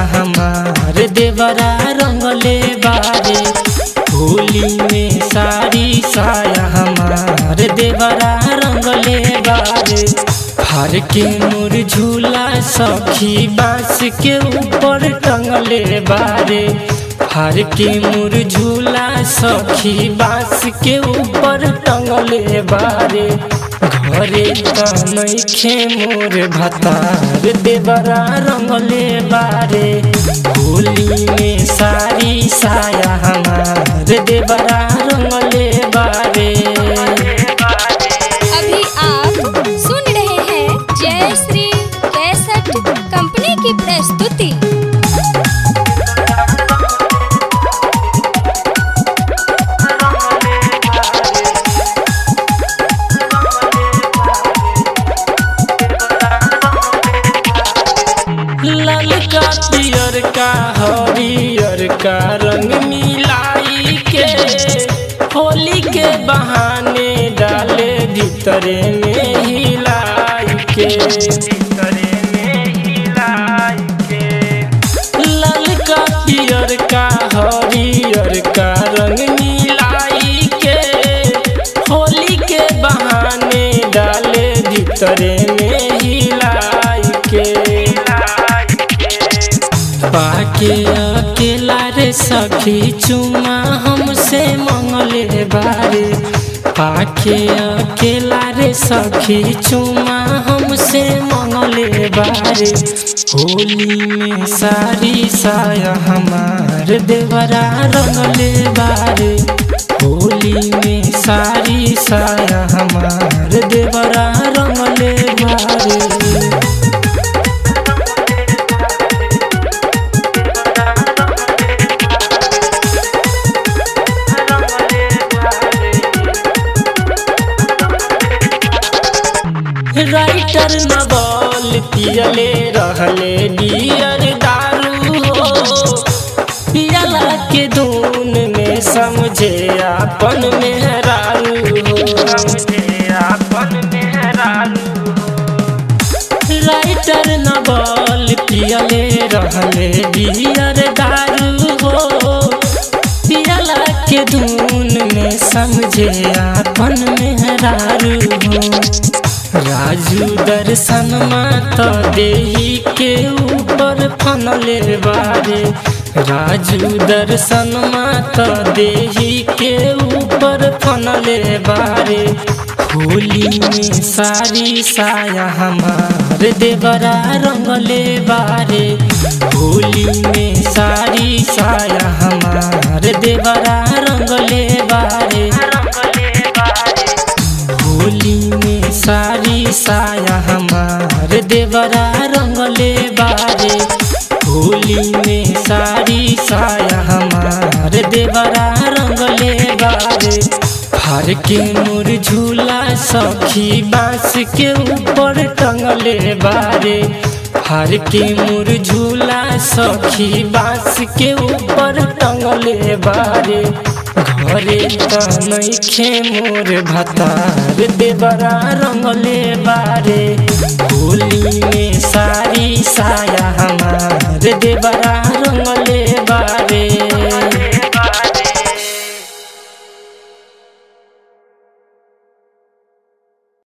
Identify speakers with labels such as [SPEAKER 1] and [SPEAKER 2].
[SPEAKER 1] हमार देवरा रंगले बारे होली में साड़ी साया हमार देवरा रंगले बारे हर के मोर झूला सखी बांस के ऊपर टंगले बारे हर के मोर झूला सखी बांस के ऊपर टंगले बारे घरे त नइखे मोर भतार देवरा रंगले बारे होली में साड़ी साया हमार देवरा रंगले बारे
[SPEAKER 2] अभी आप सुन रहे हैं जय श्री कैसेट कंपनी की प्रस्तुति
[SPEAKER 1] लाल का पियर का हरियर का रंग मिलाई के होली के बहाने डाले भीतरे में हिलाई के भीतरे में हिलाई के लाल का पियर का हरियर का रंग मिलाई के होली के बहाने डाले भीतरे में हिलाई के पाके अकेला रे सखी चुमा हमसे मंगले बारे पाके अकेला रे सखी चुमा हमसे मंगले बारे होली में सारी साया हमार देवरा रंगले बारे होली में सारी साया हमार देवरा रंगले बारे राइटर नवल पियले रहले डियर दारू हो पियला के धुन में समझे आपन मेहरारू हो समझे आपन मेहरारू राइटर नवल पियले रहले डियर दारू हो पियला के धुन में समझे आपन मेहरारू हो राजू दर्शन मात देही के ऊपर फनले बारे राजू दर्शन मात देही के ऊपर फनले बारे होली में सारी साया हमार देवरा रंगले बारे होली में सारी साया हमार देवरा रंगले बारे होली में सारी साया हमार देवरा रंगले बारे होली में सारी साया हमार देवरा रंगले बारे हर के मोर झूला सखी बांस के ऊपर टंगले बारे हर के मोर झूला सखी बांस के ऊपर टंगले बारे घरे त नइखे मोर भतार देवरा रंगले बारे होली में सारी साया हमार देवरा